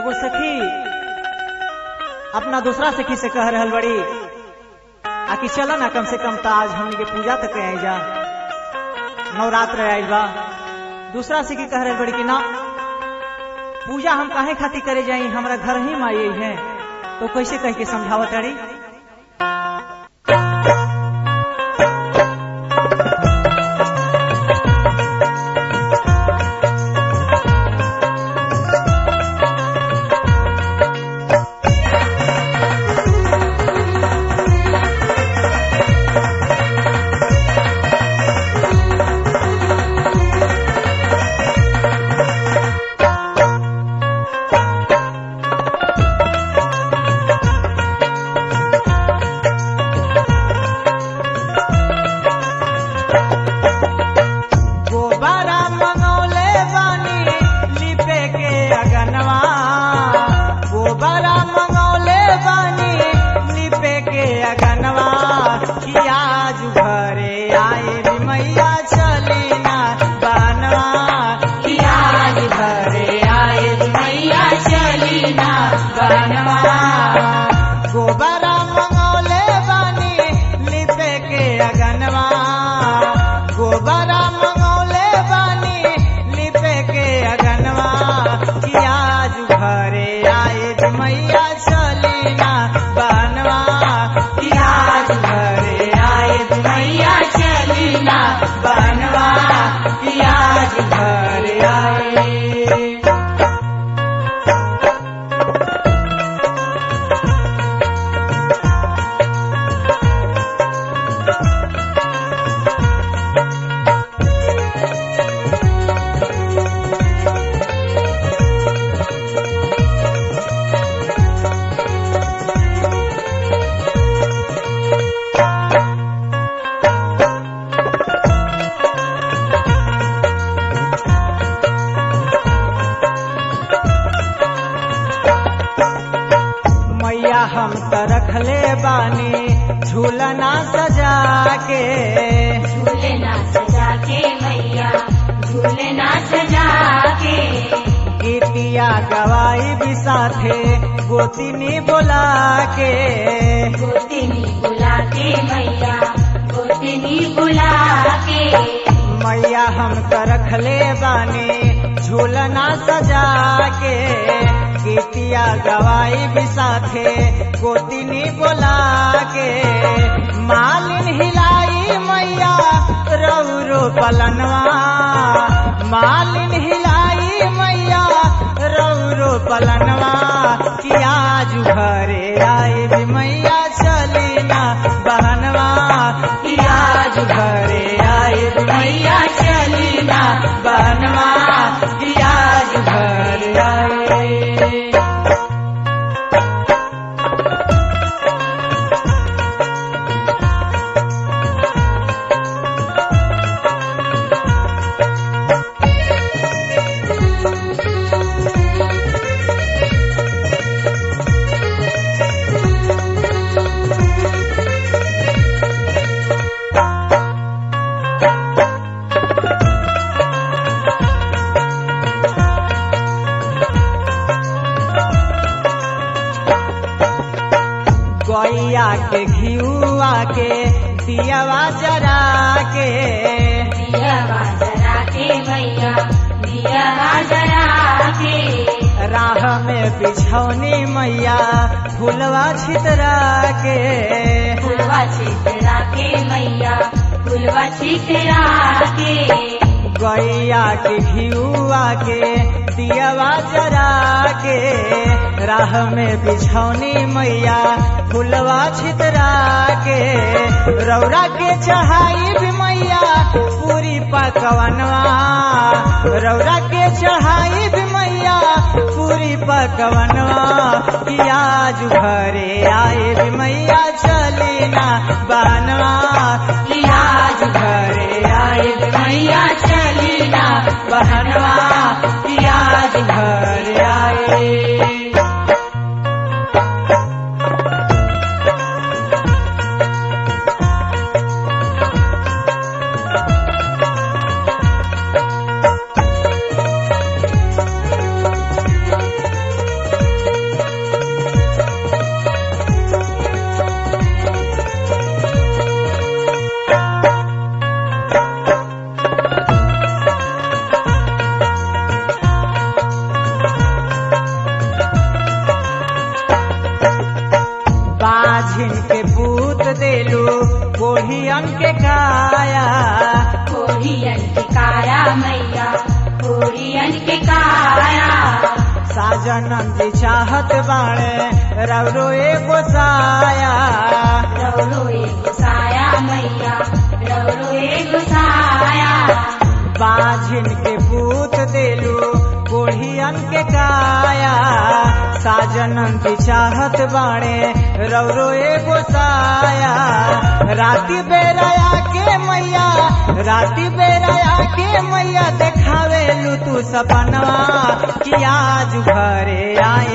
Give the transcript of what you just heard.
एगो सखी अपना दूसरा सखी से कह रहल बड़ी आकि चला ना कम से कम तो आज हमने के पूजा तक आई जा नवरात्र आयल बा दूसरा सखी कह रहल बड़ी कि ना पूजा हम काहे खातिर करे जाई हमरा घर ही माई है तो कैसे कह के समझावत अड़ी गोबारा मंगौले बानी लिपे के अगनवा गोबारा मंगौले बानी लिपे के अगनवा कि आज घरे आए रे मैया चली ना बनवा कि आज घरे आए रे मैया चली ना बनवा गोबारा मंगौले बानी लिपे के अगनवा गोबरा मंगौले बानी लिपे के अगनवा कि आज घरे आए रे मैया चली ना बनवा कि आज घरे आए रे मैया चली ना बनवा कि आज घरे आए मैया हम त रखले बानी झूलना सजा के झूलना सजा के मैया झूलना सजा के गीतिया गवाई भी साथे गोतिनी बोला के गोतिनी बुला के मैया गोतिनी बुला के मैया हम त रखले बानी झूलना सजा के गीतिया गवाई भी साथे गोतिनी बोला के मालिन हिलाई मैया रौरो पलनवा मालिन हिलाई मैया रौरो पलनवा कि आज घरे आए रे मैया चली ना बहनवा कि आज घरे आए रे मैया चली ना बहनवा कि आज घरे आए गैया के घियुआ के दियावा जरा के दिया जरा के मैया दिया जरा के राह में बिछौनी मैया फुलवा छितरा के फुलवा छितरा के मैया फुलवा छितरा के गैया के घियुआ के दियावा जरा के राह में बिछौनी मैया फुलवा छितरा के रौरा के चढ़ाई भी मैया पूरी पकवनवा रौरा के चढ़ाई भी मैया पूरी पकवनवा कि आज घरे आए भी मैया चली ना बनवा कि आज घरे आए भी मैया चली ना बहनवा कि आज घरे आए के काया साजनम जी चाहत बाणे रवरो एगो साया रवरो एक साया मैया रवरो एक साया बाझिन के पूत देलू कोढ़ियन के काया साजनम की चाहत बाणे रवरो एगो साया राती बेराया के मैया राती बेराया के मैया देखावे लू तू सपनवा कि आज घरे आई